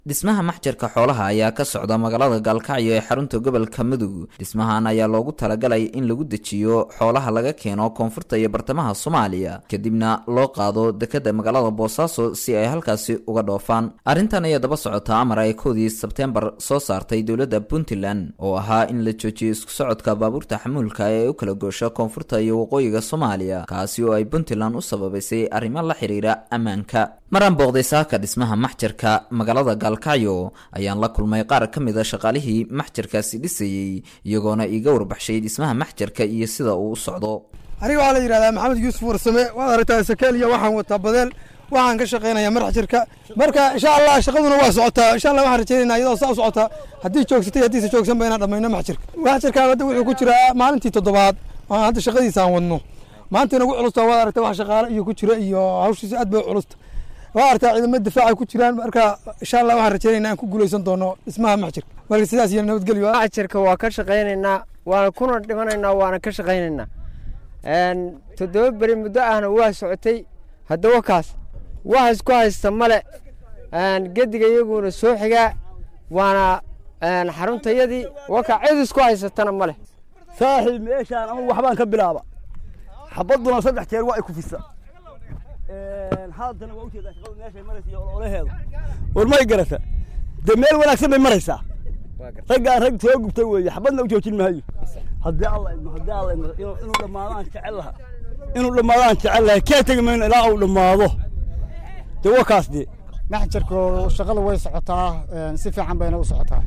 dhismaha maxjarka xoolaha ayaa ka socda magaalada gaalkacyo ee xarunta gobolka mudug dhismahan ayaa loogu talagalay in lagu dejiyo xoolaha laga keeno koonfurta iyo bartamaha soomaaliya kadibna loo qaado dekada magaalada boosaaso si ay halkaasi uga dhoofaan arrintan ayaa daba socota amar ay koodii sebteembar soo saartay dowladda puntland oo ahaa in la joojiyo isku socodka baabuurta xamuulka ee u kala goosha koonfurta iyo waqooyiga soomaaliya kaasi oo ay puntland u sababaysay arrimo la xiriira ammaanka maraan booqday saaka dhismaha maxjarka magaalada gaalkacyo ayaan la kulmay qaar ka mid a shaqaalihii maxjarkaasi dhisayey iyagoona iiga warbaxshay dhismaha maxjarka iyo sida uu u socdo aniga waxaa la yidhahdaa maxamed yuusuf warsame waad aragtaa sakeel iyo waxaan wataa badeel waxaan ka shaqaynayaa maxjarka marka insha allah shaqaduna waa socotaa insha allah waxaan rajaynayna iyadoo saa u socotaa haddii joogsatay haddiise joogsanba inaan dhammayno maxjarka maxjarka hadda wuxuu ku jiraa maalintii toddobaad aan hadda shaqadiisa aan wadno maanta inagu culusta waad aragtaa wax shaqaale iyo ku jira iyo hawshiisa aad bay u culusta waa artaa ciidamo difaaca ku jiraan marka insha allah waxaan rajaynayna aan ku guuleysan doono dhismaha maxjarka marka sidaas iyo nabadgelyo maxjarka waa ka shaqaynaynaa waana kuna dhimanaynaa waana ka shaqaynaynaa toddoba beri muddo ahna waa socotay haddaba kaas wax isku haysta male gediga iyaguna soo xigaa waana xaruntayadii waka cid isku haysatana male saaxiib meeshaan ama waxbaan ka bilaaba xabaduna saddex jeer waa ay ku fisa haadana waa ujeedaa shaqadu meeshay maraysa iyo ololaheeda war may garata dee meel wanaagsan bay maraysaa raggaan rag soo gubtay weeye xabadna u joojin maayo haddii alla idmo haddii alla idmo inuu dhammaadaan jecel laha inuu dhammaadaan jecel lahay kee tegi mayno ilaa uu dhammaado dee waa kaas dee maxjarku shaqadu way socotaa si fiican bayna u socotaa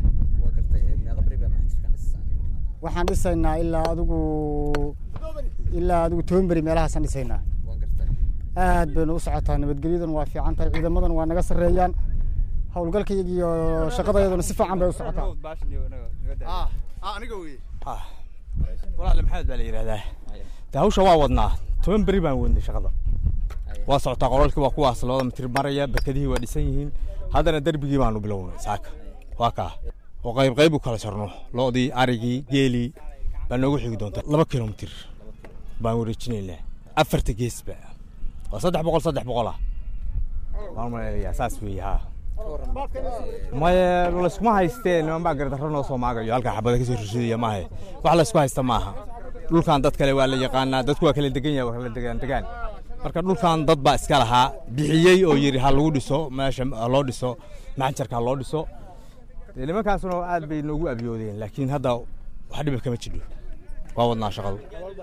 waxaan dhisaynaa ilaa adigu ilaa adigu toban beri meelahaasaan dhisaynaa aad baynu u socotaa nabadgelyadan waa fiican tahay ciidamadan waa naga sarreeyaan howlgalkayga iyo shaqadayaduna si fiican bay u socotaa walaale maxamed baa la yidhahdaa de hawsha waa wadnaa toban beri baan wadnay shaqada waa socotaa qolalkii waa kuwaas labada mitir maraya barkadihii waa dhisan yihiin haddana derbigii baanu bilownay saaka waa kaa oo qayb qayb u kala jarno lo'dii arigii geelii baa noogu xigi doonta laba kilomitir baan wareejinaynaa afarta geesba waa saddex boqol saddex boqol ah waan maleelayaa saas weeye haa maye layskuma haystee niman baa gardarro noo soo maagayo halkaa xabada kasoo rishidaya maahe wax laysku haysta maaha dhulkan dad kale waa la yaqaanaa dadku waa kala degan yahay waa kala degaan degaan marka dhulkan dad baa iska lahaa bixiyey oo yidhi ha lagu dhiso meesha ha loo dhiso maxjarka ha loo dhiso dee nimankaasuna aad bay noogu abyoodeen laakiin hadda wax dhiba kama jidho waa wadnaa shaqadu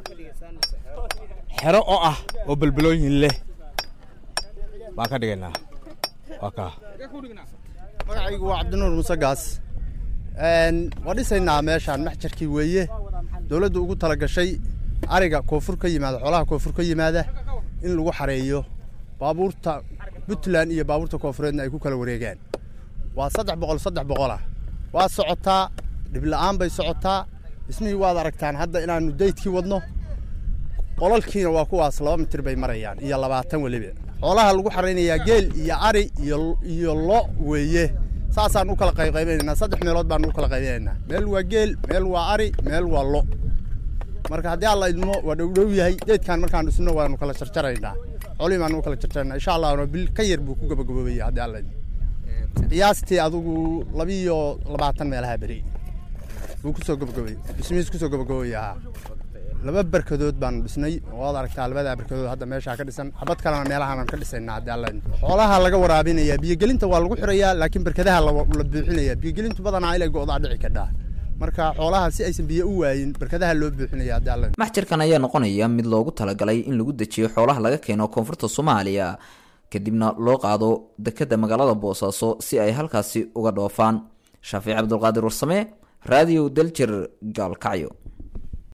xero oo ah oo belbalooyin leh baan ka dhigaynaa waa kaa magacaygu waa cabdinuur muuse gaas waa dhisaynaa meeshaan maxjarkii weeye dowladdu ugu tala gashay ariga koonfur ka yimaada xoolaha koonfur ka yimaada in lagu xareeyo baabuurta puntland iyo baabuurta koonfureedna ay ku kala wareegaan waa saddex boqol saddex boqolah waa socotaa dhibla'aan bay socotaa dhismihii waad aragtaan hadda inaannu daydkii wadno qolalkiina waa kuwaas laba mitir bay marayaan iyo labaatan weliba xoolaha lagu xaraynayaa geel iyo ari iyo lo weeye saasaan u kala qaybqaybinaynaa saddex meelood baan u kala qaybinaynaa meel waa geel meel waa ari meel waa lo marka haddii alla idmo waa dhowdhow yahay deedkaan markaan dhisno waanu kala jarjaraynaa xoolihii baanu u kala jarjaraynaa insha allahna bil ka yar buu ku gabagaboobaya haddii alla idmo qiyaastii adigu labiiyo labaatan meelaha beri buu kusoo gabagabay dhismihiis kusoo gabagaboobaya laba barkadood baanu dhisnay waad aragtaa labadaa barkadood hadda meeshaa ka dhisan xabad kalena meelahaan ka dhisaynaa haddii alla xoolaha laga waraabinayaa biyogelinta waa lagu xirayaa laakiin barkadaha la buuxinayaa biyogelintu badanaa ilay go'daa dhici kadhaa marka xoolaha si aysan biyo u waayin barkadaha loo buuxinaya haddii alla maxjarkan ayaa noqonaya mid loogu talagalay in lagu dejiyo xoolaha laga keeno koonfurta soomaaliya kadibna loo qaado dekada magaalada boosaaso si ay halkaasi uga dhoofaan shaafiic cabdulqaadir warsame raadiyo daljir gaalkacyo